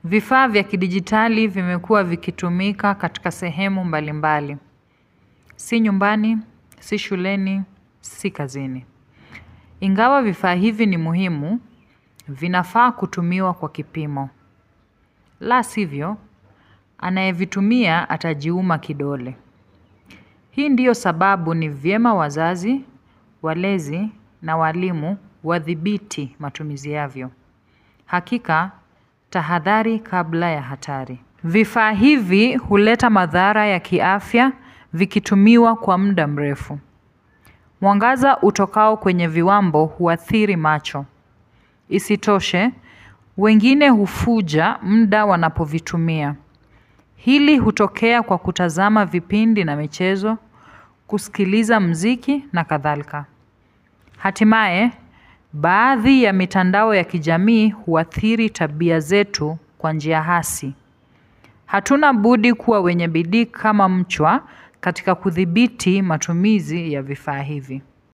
Vifaa vya kidijitali vimekuwa vikitumika katika sehemu mbalimbali. Si nyumbani, si shuleni, si kazini. Ingawa vifaa hivi ni muhimu, vinafaa kutumiwa kwa kipimo. La sivyo, anayevitumia atajiuma kidole. Hii ndiyo sababu ni vyema wazazi, walezi na walimu wathibiti matumizi yavyo. Hakika, tahadhari kabla ya hatari. Vifaa hivi huleta madhara ya kiafya vikitumiwa kwa muda mrefu. Mwangaza utokao kwenye viwambo huathiri macho. Isitoshe, wengine hufuja muda wanapovitumia. Hili hutokea kwa kutazama vipindi na michezo, kusikiliza mziki na kadhalika. Hatimaye, baadhi ya mitandao ya kijamii huathiri tabia zetu kwa njia hasi. Hatuna budi kuwa wenye bidii kama mchwa katika kuthibiti matumizi ya vifaa hivi.